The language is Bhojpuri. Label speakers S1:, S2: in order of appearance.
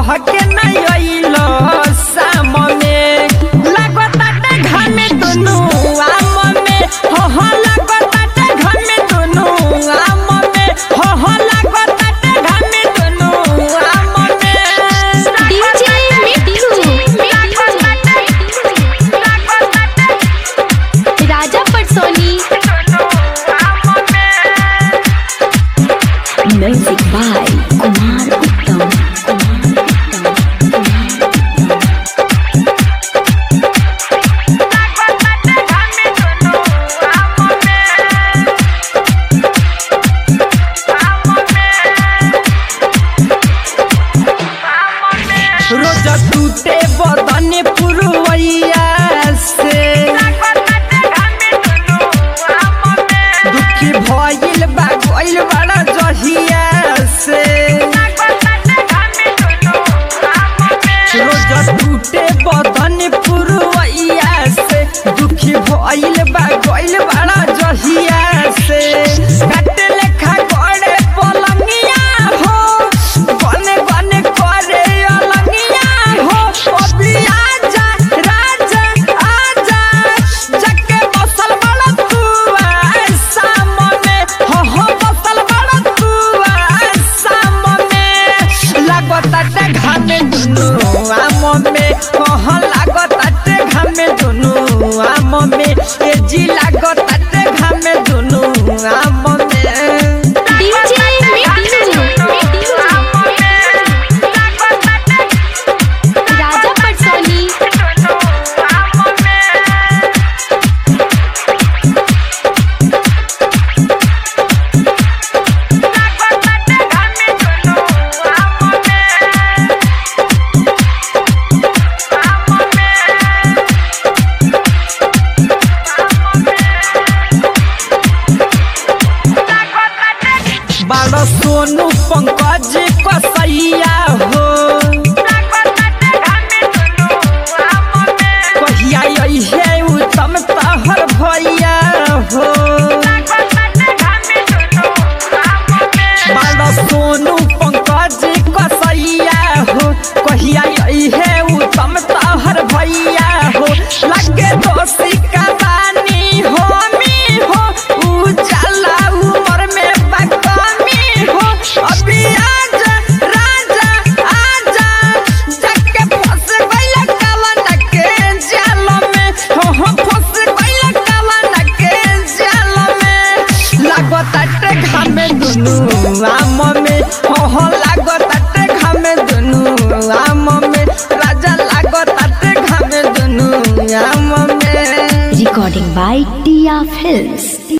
S1: कह के नहीं अइलो शाम में लागताटे घामे दुनु आम में हो हो लागताटे घामे दुनु आम में हो हो लागताटे घामे दुनु आम में
S2: DJ Mittu Raja Patsoni music by Kumar Uttam
S1: रोज टूटे बदन पुरवैया से दुखी भइल बा गइल बड़ा जहिया से रोज टूटे बदन पुरवैया से दुखी भइल बा गइल बड़ा जहिया से काटे लेखा गड़े पलंगिया हो बने बने करे अलंगिया हो अभी आजा राजा आजा जके बसल बड़ा तू सामने हो हो बसल बड़ा तू सामने लागताटे घामे दुनु आम में हो हो लागताटे घामे दुनु आम में ए जी लागताटे घामे दुनु आम में
S2: डीजे मिट्टू राजा पटसोनी
S1: बारो सोनू पंकज कसैया हो कहिया अइहे उत्तम तहर भैया हो बारो सोनू पंकज कसैया हो कहिया अइहे उत्तम तहर भैया हो लगे दोषी कबानी हो मी हो उजाला उमर में बकमी हो अभी आजा राजा आजा जके फंस गइल कवन के जाल में हो हो फंस गइल कवन के जाल में लागताटे घामे दुनु आम में हो हो लागताटे घामे दुनु आम में राजा लागताटे घामे दुनु आम में
S2: रिकॉर्डिंग बाय टिया फिल्म्स